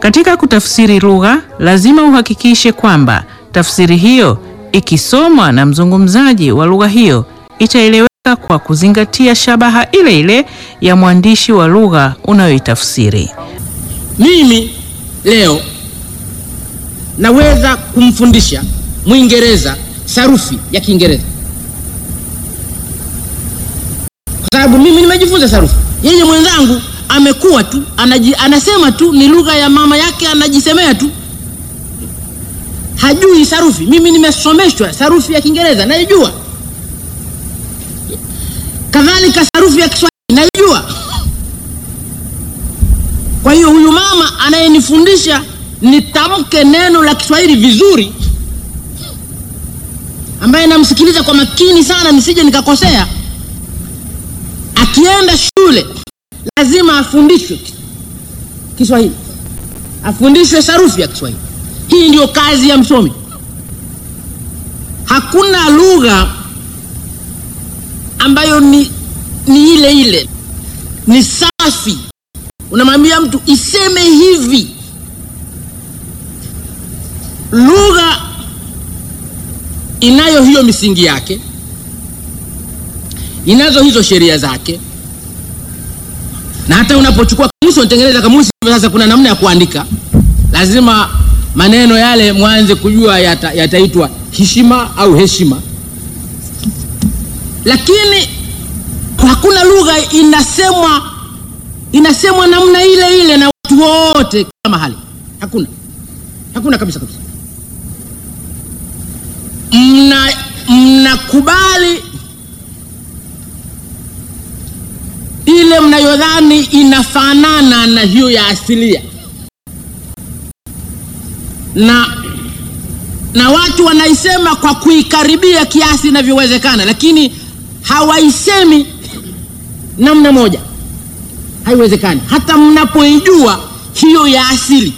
Katika kutafsiri lugha, lazima uhakikishe kwamba tafsiri hiyo ikisomwa na mzungumzaji wa lugha hiyo itaeleweka kwa kuzingatia shabaha ile ile ya mwandishi wa lugha unayoitafsiri. Mimi leo naweza kumfundisha Mwingereza sarufi ya Kiingereza kwa sababu mimi nimejifunza sarufi. Yeye mwenzangu amekuwa tu anaji, anasema tu ni lugha ya mama yake, anajisemea tu, hajui sarufi. Mimi nimesomeshwa sarufi ya Kiingereza naijua, kadhalika sarufi ya Kiswahili naijua. Kwa hiyo huyu mama anayenifundisha nitamke neno la Kiswahili vizuri, ambaye namsikiliza kwa makini sana nisije nikakosea, akienda shule lazima afundishwe Kiswahili, afundishwe sarufi ya Kiswahili. Hii ndiyo kazi ya msomi. Hakuna lugha ambayo ni, ni ile ile, ni safi. Unamwambia mtu iseme hivi. Lugha inayo hiyo misingi yake, inazo hizo sheria zake na hata unapochukua kamusi unatengeneza kamusi. Sasa kuna namna ya kuandika, lazima maneno yale mwanze kujua yata, yataitwa heshima au heshima, lakini hakuna lugha inasemwa inasemwa namna ile ile na watu wote kila mahali. Hakuna, hakuna kabisa kabisa. Mna mnakubali ile mnayodhani inafanana na hiyo ya asilia, na na watu wanaisema kwa kuikaribia kiasi inavyowezekana, lakini hawaisemi namna moja, haiwezekani. Hata mnapoijua hiyo ya asili,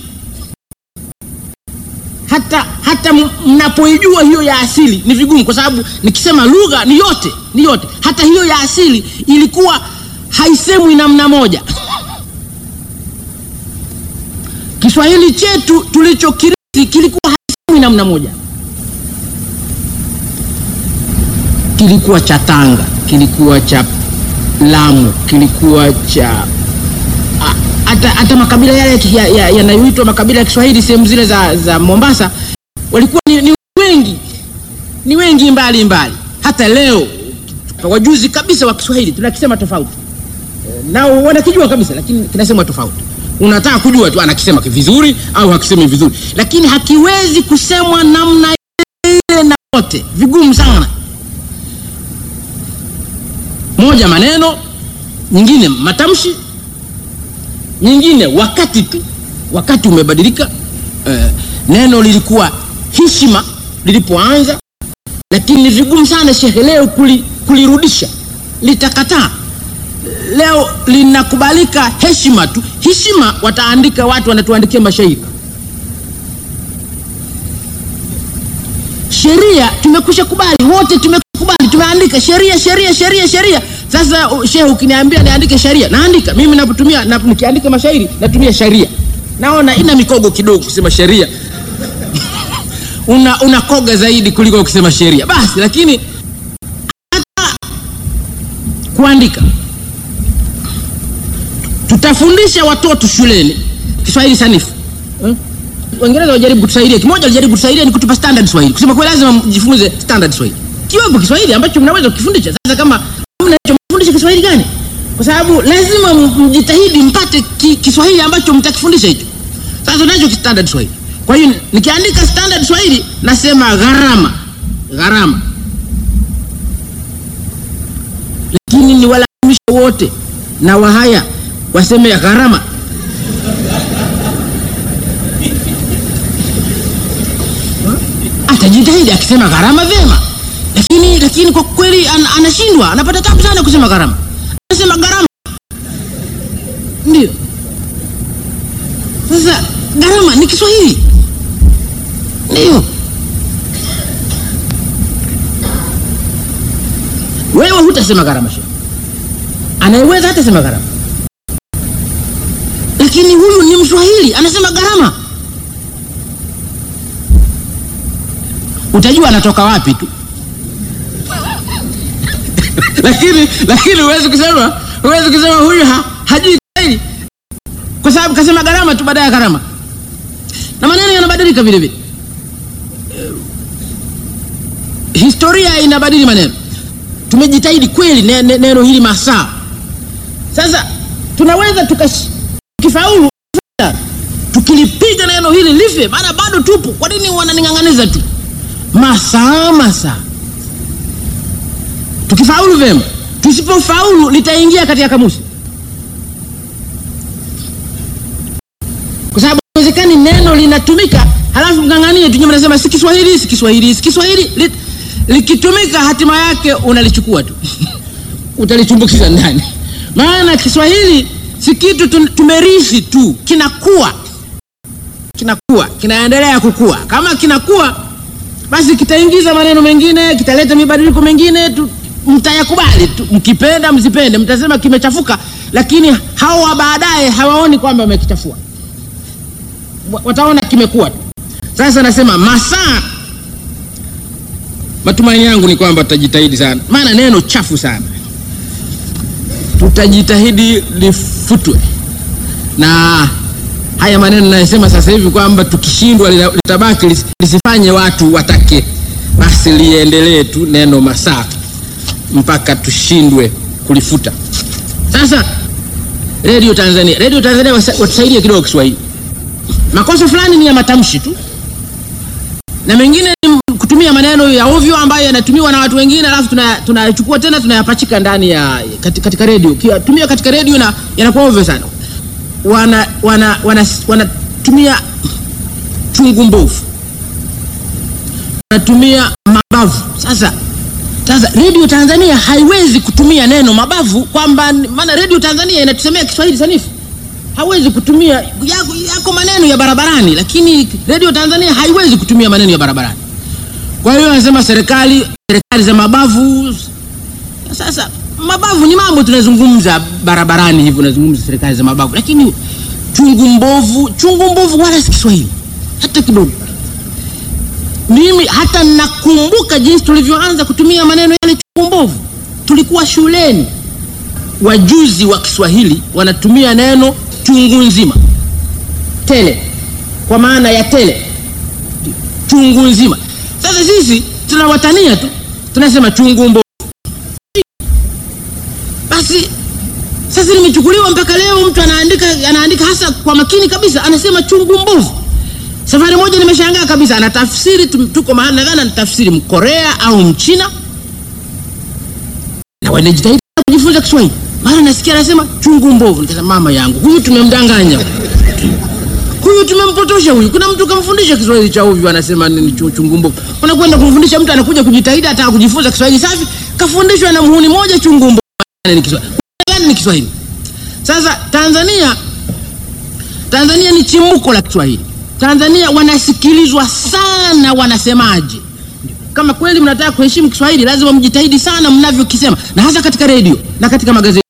hata hata mnapoijua hiyo ya asili ni vigumu, kwa sababu nikisema lugha ni yote, ni yote. Hata hiyo ya asili ilikuwa haisemwi namna moja. Kiswahili chetu tulichokirithi kilikuwa haisemwi namna moja, kilikuwa cha Tanga, kilikuwa cha Lamu, kilikuwa cha hata hata makabila yale yanayoitwa ya, ya makabila ya Kiswahili sehemu zile za, za Mombasa walikuwa ni, ni wengi ni wengi mbali mbali. Hata leo wajuzi kabisa wa Kiswahili tunakisema tofauti nao wanakijua kabisa, lakini kinasemwa tofauti. Unataka kujua tu anakisema vizuri au hakisemi vizuri, lakini hakiwezi kusemwa namna ile na wote, vigumu sana. Moja maneno, nyingine matamshi, nyingine wakati tu, wakati umebadilika. Eh, neno lilikuwa heshima lilipoanza, lakini ni vigumu sana shehe leo kuli, kulirudisha, litakataa leo linakubalika heshima tu. Heshima wataandika watu, wanatuandikia mashairi. Sheria tumekusha kubali wote, tumekubali, tumeandika sheria, sheria, sheria, sheria. Sasa shehe, ukiniambia niandike sheria, naandika mimi. Napotumia na, nikiandika mashairi natumia sheria, naona ina mikogo kidogo kusema sheria una unakoga zaidi kuliko kusema sheria basi, lakini hata kuandika tutafundisha watoto shuleni Kiswahili sanifu hmm? Waingereza wajaribu kutusaidia, kimoja walijaribu kutusaidia ni kutupa standard Swahili, kusema kwa lazima mjifunze standard Swahili, kiwepo Kiswahili ambacho mnaweza kukifundisha. Sasa kama mna hicho, mfundishe Kiswahili gani? Kwa sababu lazima mjitahidi mpate ki, Kiswahili ambacho mtakifundisha hicho. Sasa tunacho standard Swahili. Kwa hiyo nikiandika standard Swahili nasema gharama, gharama, lakini ni walazimisha wote na wahaya waseme gharama. Atajitahidi akisema gharama vyema, lakini lakini kwa kweli an, anashindwa, anapata tabu sana kusema gharama. Anasema gharama ndio. Sasa gharama ni Kiswahili ndio. Wewe hutasema gharama, shehe anayeweza hatasema gharama lakini huyu ni Mswahili anasema gharama. Utajua anatoka wapi tu lakini lakini huwezi kusema huwezi kusema huyu ha, hajui Kiswahili kwa sababu kasema gharama tu baada ya gharama, na maneno yanabadilika vile vile. Eh, historia inabadili maneno. Tumejitahidi kweli ne, ne, neno hili masaa. Sasa tunaweza tukash- tukifaulu tukilipiga neno hili life, maana bado tupo. Kwa nini wananing'ang'aniza tu masaa masaa? Tukifaulu vyema, tusipofaulu litaingia katika kamusi, kwa sababu haiwezekani neno linatumika halafu mng'ang'anie tu, mnasema si Kiswahili, si Kiswahili, si Kiswahili. Li- Likitumika hatima yake unalichukua tu utalitumbukiza ndani, maana Kiswahili si kitu tu- tumerithi tu, kinakuwa kinakuwa kinaendelea kukua. Kama kinakuwa basi kitaingiza maneno mengine, kitaleta mibadiliko mengine tu, mtayakubali tu, mkipenda msipende, mtasema kimechafuka, lakini hao wa baadaye hawaoni kwamba wamekichafua, Wa- wataona kimekuwa tu. Sasa nasema masaa, matumaini yangu ni kwamba tutajitahidi sana, maana neno chafu sana, tutajitahidi lifutwe na haya maneno nayosema sasa hivi kwamba tukishindwa lina- litabaki lis- lisifanye watu watake, basi liendelee tu neno masaa mpaka tushindwe kulifuta. Sasa redio Tanzania, redio Tanzania wasa- watusaidie kidogo Kiswahili. Makosa fulani ni ya matamshi tu na mengine ni kutumia maneno ya ovyo ambayo yanatumiwa na watu wengine, alafu tuna- tunayachukua tena tunayapachika ndani ya katika, katika redio. Tumia katika redio na yanakuwa ovyo sana wana wana wana wanatumia chungu mbovu, wanatumia mabavu. Sasa sasa redio Tanzania haiwezi kutumia neno mabavu, kwamba maana redio Tanzania inatusemea Kiswahili sanifu, hawezi kutumia yako, yako maneno ya barabarani, lakini redio Tanzania haiwezi kutumia maneno ya barabarani. Kwa hiyo anasema serikali serikali za mabavu. Sasa mabavu ni mambo tunazungumza barabarani hivi, unazungumza serikali za mabavu, lakini chungu mbovu, chungu mbovu wala si Kiswahili hata kidogo. Mimi hata nakumbuka jinsi tulivyoanza kutumia maneno yale chungu mbovu. Tulikuwa shuleni, wajuzi wa Kiswahili wanatumia neno chungu nzima, tele, kwa maana ya tele, chungu nzima. Sasa sisi tunawatania tu, tunasema chungu mbovu basi sasa limechukuliwa mpaka leo mtu anaandika anaandika hasa kwa makini kabisa, anasema chungu mbovu. Safari moja nimeshangaa kabisa, anatafsiri tu- tuko mahali nadhani anatafsiri Mkorea au Mchina, na wanajitahidi kujifunza Kiswahili, mara nasikia anasema chungu mbovu. Nikasema mama yangu, huyu tumemdanganya, huyu tumempotosha huyu. Kuna mtu kamfundisha Kiswahili cha ovyo, anasema nini chu- chungu mbovu. Unakwenda kumfundisha mtu anakuja kujitahidi, ataka kujifunza Kiswahili safi, kafundishwa na muhuni moja chungu mbovu ni Kiswahili. Gani ni Kiswahili? Sasa Tanzania, Tanzania ni chimbuko la Kiswahili. Tanzania wanasikilizwa sana wanasemaje. Kama kweli mnataka kuheshimu Kiswahili, lazima mjitahidi sana mnavyokisema, na hasa katika redio na katika magazeti.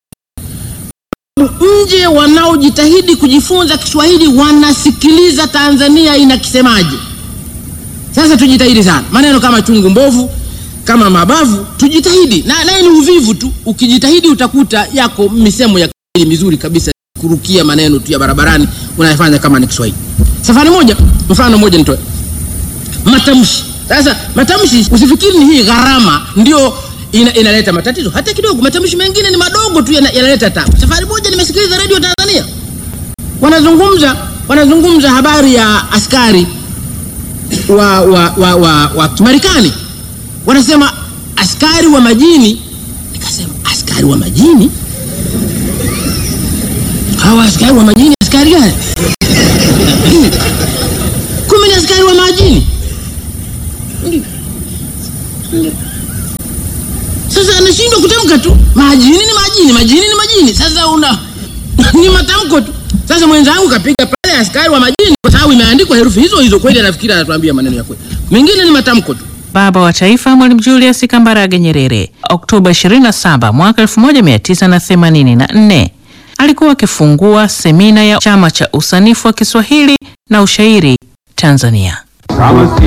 Nje wanaojitahidi kujifunza Kiswahili wanasikiliza Tanzania inakisemaje. Sasa tujitahidi sana, maneno kama chungu mbovu kama mabavu tujitahidi, na naye ni uvivu tu. Ukijitahidi utakuta yako misemo ya Kiswahili mizuri kabisa, kurukia maneno tu ya barabarani unayafanya kama ni Kiswahili. Safari moja, mfano mmoja nitoe matamshi. Sasa matamshi, usifikiri ni hii gharama ndio ina, inaleta matatizo hata kidogo. Matamshi mengine ni madogo tu yana- yanaleta tabu. Safari moja nimesikiliza redio Tanzania wanazungumza wanazungumza habari ya askari wa, wa, wa, wa, wa Kimarekani wanasema askari wa majini. Nikasema askari wa majini, hawa askari wa majini askari gani? Kumbe ni askari wa majini. Sasa anashindwa kutamka tu, majini ni majini, majini ni majini. Sasa una ni matamko tu. Sasa mwenzangu kapiga pale askari wa majini, kwa sababu imeandikwa herufi hizo hizo, kweli anafikiri anatuambia maneno ya kweli, mengine ni matamko tu. Baba wa Taifa Mwalimu Julius Kambarage Nyerere, Oktoba 27 mwaka 1984. alikuwa akifungua semina ya Chama cha Usanifu wa Kiswahili na Ushairi Tanzania. Kama si